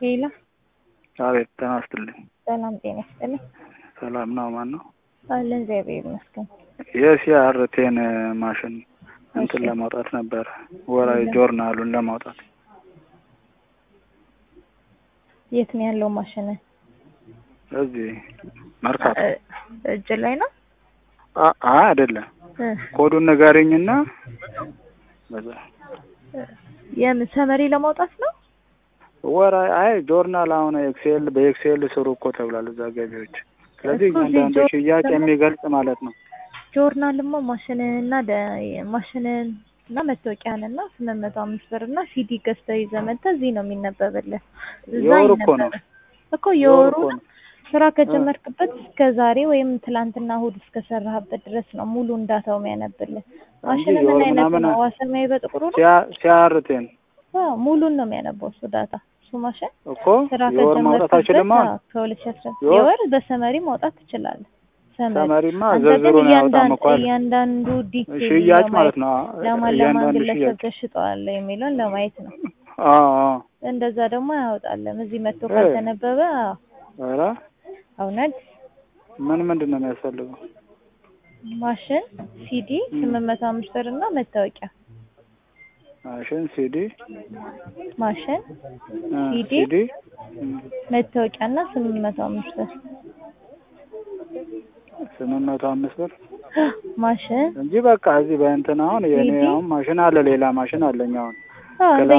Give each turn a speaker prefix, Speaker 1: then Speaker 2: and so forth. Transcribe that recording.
Speaker 1: ሄሎ
Speaker 2: አቤት ጤና ይስጥልኝ።
Speaker 1: ሰላም ጤና ይስጥልኝ።
Speaker 2: ሰላም ነው። ማን ነው?
Speaker 1: አለን እግዚአብሔር ይመስገን።
Speaker 2: የሲአርቴን ማሽን እንትን
Speaker 1: እሺ።
Speaker 2: ለማውጣት ነበር፣ ወራዊ ጆርናሉን ለማውጣት
Speaker 1: የት ነው ያለው ማሽን?
Speaker 2: እዚህ መርካቶ።
Speaker 1: እ- እጅ ላይ ነው?
Speaker 2: አ- አይ አይደለም፣
Speaker 1: እ፣
Speaker 2: ኮዱን ንገሪኝና በዛ
Speaker 1: የምን ሰመሪ ለማውጣት ነው?
Speaker 2: ወራዊ አይ ጆርናል አሁን ኤክሴል በኤክሴል ስሩ እኮ ተብሏል እዛ ገቢዎች። ስለዚህ
Speaker 1: እኮ እዚህ
Speaker 2: እያንዳንዱ
Speaker 1: ጆር-
Speaker 2: ሽያጭ የሚገልጽ ማለት ነው።
Speaker 1: ጆርናልማ ማሽንንና ደ- ማሽንን እና መታወቂያን እና ስምንት መቶ አምስት ብር እና ሲዲ ገዝተህ ይዘህ መጥተህ እዚህ ነው የሚነበብልህ። እዛ
Speaker 2: የወር እኮ ነው።
Speaker 1: ይነበባል እኮ የወሩ
Speaker 2: እኮ ነው።
Speaker 1: ስራ ከጀመርክበት እስከ ዛሬ ወይም ትላንትና እሑድ እስከሰራህበት ድረስ ነው ሙሉ እንዳታው የሚያነብልህ። ማሽን ምን
Speaker 2: የወር
Speaker 1: አይነት
Speaker 2: ምናምን
Speaker 1: ነው? ዋሰማዊ በጥቁሩ ነው?
Speaker 2: ሲያ- ሲአርቴን
Speaker 1: አዎ ሙሉን ነው የሚያነበው እሱ ዳታ እሱ ማሽን
Speaker 2: እኮ
Speaker 1: ስራ
Speaker 2: የወር ማውጣት
Speaker 1: ከጀመርክበት
Speaker 2: አይችልም። አሁን
Speaker 1: አዎ፣ ከሁለት ሺህ አስራ
Speaker 2: የወር-
Speaker 1: የወር በሰመሪ ማውጣት ትችላለህ። ሰመሪ
Speaker 2: ሰመሪማ
Speaker 1: አንተ ግን
Speaker 2: ዝርዝሩን ያወጣም
Speaker 1: እያንዳንዱ
Speaker 2: እኮ አለ።
Speaker 1: እያንዳንዱ ዲቴል
Speaker 2: ሽያጭ ማለት ነው።
Speaker 1: ለማን ለማን
Speaker 2: እያንዳንዱ
Speaker 1: ግለሰብ
Speaker 2: ሽያጭ
Speaker 1: ተሽጠዋል የሚለውን ለማየት ነው።
Speaker 2: አዎ አዎ።
Speaker 1: እንደዛ ደግሞ አያወጣለም። እዚህ መጥቶ
Speaker 2: እ።
Speaker 1: ካልተነበበ አዎ፣
Speaker 2: ኧረ
Speaker 1: እውነት
Speaker 2: ምን ምንድን ነው የሚያስፈልገው?
Speaker 1: ማሽን፣ ሲዲ ስምንት መቶ አምስት ብር እና መታወቂያ
Speaker 2: ማሽን፣ ሲዲ፣
Speaker 1: ማሽን፣
Speaker 2: እ፣
Speaker 1: ሲዲ፣
Speaker 2: ሲዲ እ፣
Speaker 1: መታወቂያ እና ስምንት መቶ አምስት ብር
Speaker 2: ስምንት መቶ አምስት ብር
Speaker 1: ማሽን
Speaker 2: እንጂ በቃ እዚህ በእንትን አሁን የኔ
Speaker 1: ሲዲ?
Speaker 2: አሁን ማሽን አለ፣ ሌላ ማሽን አለኝ አሁን
Speaker 1: አዎ
Speaker 2: ገላ